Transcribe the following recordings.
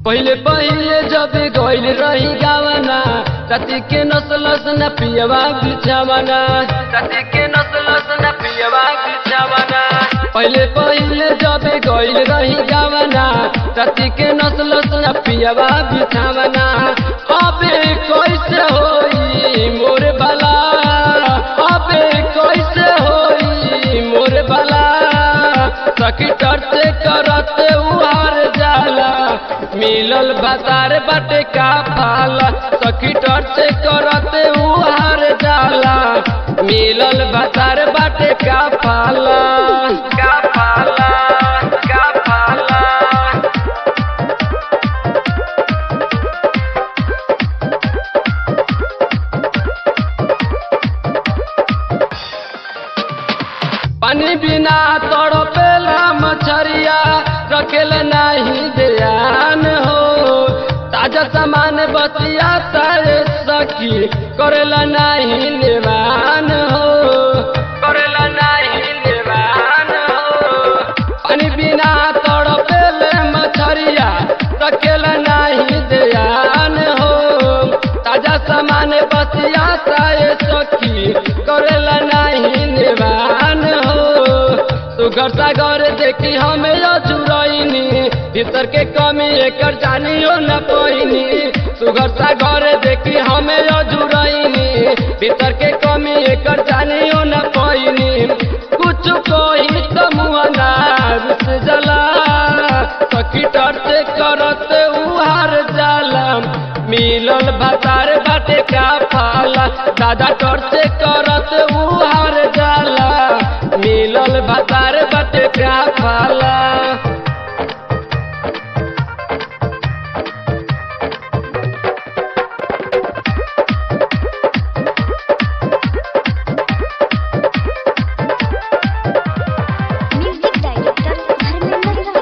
पहिले पहिले जब गइल रही गावना तती के नसलस न पियवा बिछावना तती के नसलस न पियवा बिछावना पहिले पहिले जब गइल रही गावना तती के नसलस न पियवा बिछावना अबे कैसे होई मोर भला अबे कैसे होई मोर भला सखी टरते करते उहार जाला मिलल बाजार बाटे का फाला सखी टरते करते उहार जाला मिलल बाजार बाटे का फाला का फाला का फाला पानी बिना तड़पेला मछरिया रखेल नहीं ध्यान हो ताजा सामान बतिया तारे सखी करेला नहीं निवान हो करेला नहीं निवान हो पानी बिना तड़पेले मछरिया रखेल नहीं ध्यान हो ताजा सामान बतिया तारे सखी करेला नहीं निवान हो सुगर सागर देखी हमें अजुरैनी भीतर के कमी एकर जानियो न पैनी सुगर सागर देखी हमें अजुरैनी भीतर के कमी एकर जानियो न पैनी कुछ कोई तो मुआना रुस जला सखी डरते करते उहार जाला मिलल बाजार बाटे का फाला दादा टरते करते उहार जाला मिलल बाजार बाटे का फाला म्यूजिक डायरेक्टर धर्मेंद्र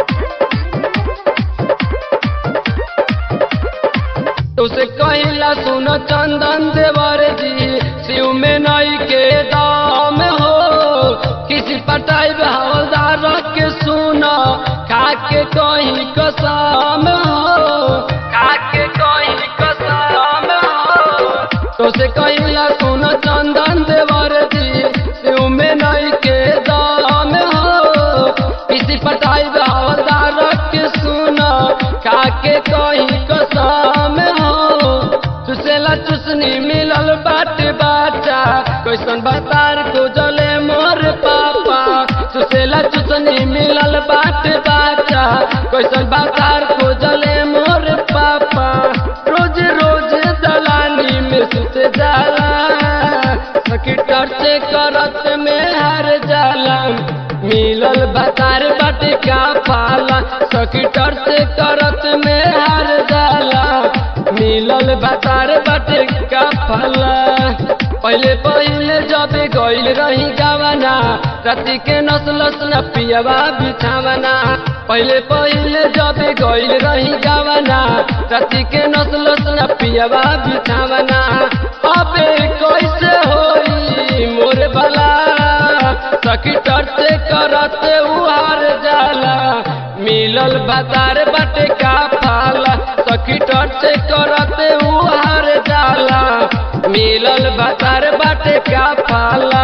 तुसे कहिला सुन चंदन देवर जी शिव में नई के दाम हो किसी पटाई हवलदार के सुन खा के कहीं कसम हो खा के कहीं कसम हो तुसे कहिला सुन चंदन देवर जी शिव में नई के दाम हो किसी पटाई हवलदार के सुन खा के कहीं कसम हो चुसेला चुसनी मिलल बाट बाटा कैसन बतार को जले मोर पापा चुसेला चुसनी मिलल बाट बाटा कैसन बतार को जले मोर पापा रोज रोज दलानी में सुत जाला सखी टर्चे करत में हार जाला मिलल बतार बाटे का फाला सखी टर्चे करत में हार जाला मिलल बतार बाटे का फला पहले पहले जब गइल रही गावना राति के नसलस न पियवा बिछावना पहले पहले जब गइल रही गावना राति के नसलस न पियवा बिछावना अबे कैसे होई मोर भला सखी टरते करते उहार जाला मिलल बाजार बाटे का फाला सखी टरते करते उहार जाला मिलल बाजार बाटे का फाला